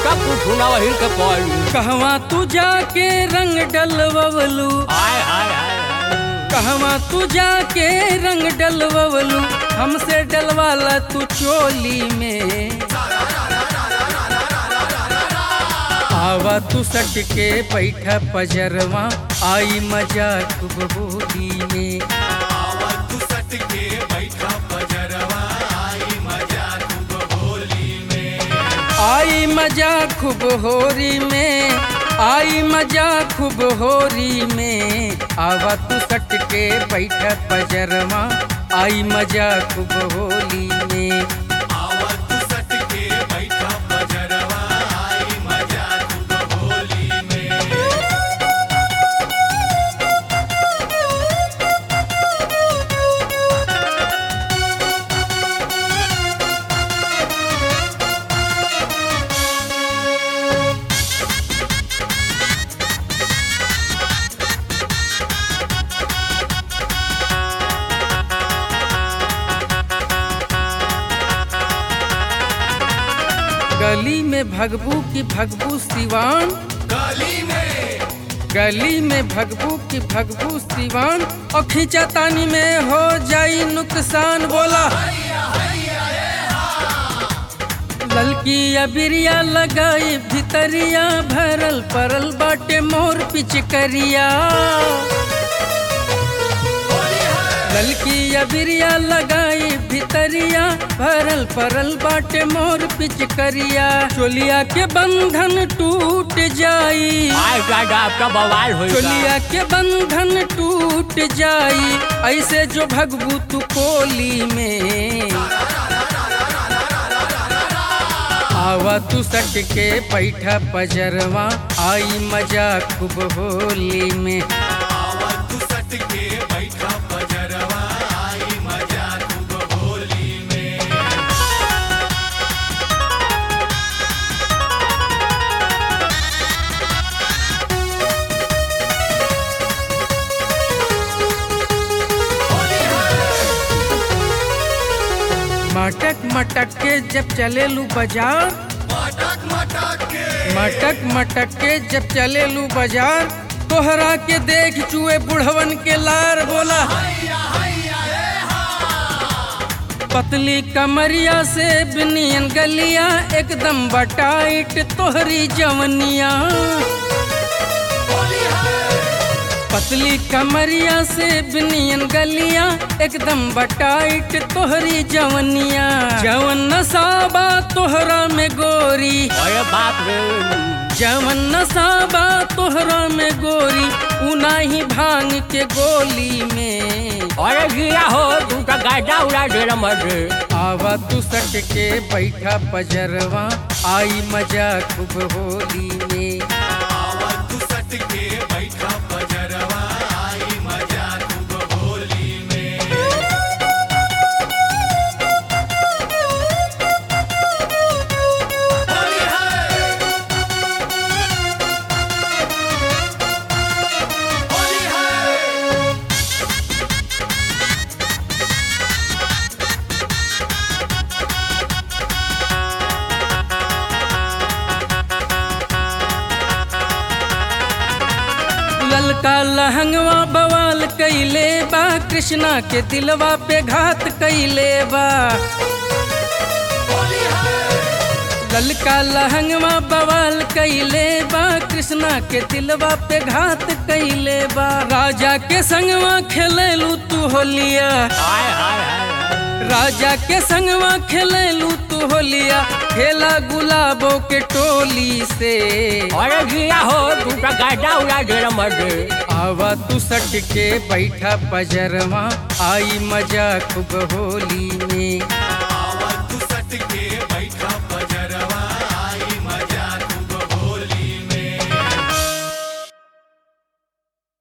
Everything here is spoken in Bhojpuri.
का कुछ ना वही के पड़ी कहवा तू जाके रंग डलवलू हाय हाय हाय हाय कहवा तू जाके रंग डलवलू हमसे डलवाला तू चोली में आवा तू सट के बैठा पजरवा आई मजा खूब होली में आई मजा खूब होरी में आई मजा खूब होरी में आवा तू सट के बैठा पजरवा आई मजा खूब होली में गली में भगबू की भगबू सिवान गली में भगबू की भगबू सिवान और खींचा तानी में हो जाई नुकसान बोला ललकी अबिरिया लगाई भितरिया भरल परल बाटे मोर पिचकरिया ललकी अबिरिया लगाई भितरिया भरल परल बाटे मोर पिचकरिया चोलिया के बंधन टूट जाई हाय दादा आपका बवाल होई चोलिया के बंधन टूट जाई ऐसे जो भगबू तू कोली में आवा तू सट के बैठा पजरवा आई मजा खूब होली में मटक मटक के जब चलेलू बाजार मटक मटक के जब चलेलू बाजार तोहरा के देख चुए बुढ़वन के लार बोला पतली कमरिया से बिनियन गलिया एकदम बटाइट तोहरी जवनिया पतली कमरिया से बिनियन गलिया एकदम बटाइट तोहरी जवनिया जवन नसाबा तोहरा में गोरी अरे बाप रे जवन नसाबा तोहरा में गोरी उनाही भांग के गोली में अरे गिया हो तू का गाड़ा उड़ा दे रहा मर्द आवा तू सट के बैठा पजरवा आई मजा खूब होली में ललका लहंगवा बवाल कैले बा कृष्णा के दिलवा पे घात कैले बा ललका लहंगवा बवाल कैले बा कृष्णा के दिलवा पे घात कैले बा राजा के संगवा खेलेलू तू होलिया हाय हाय हाय हाय। राजा के संगवा खेलेलू तू होलिया खेला गुलाबों के टोली से अरे गिया हो तू का गाड़ा उड़ा दे रहा मर्द आवा तू सट के बैठा पजरवा आई मजा खूब होली में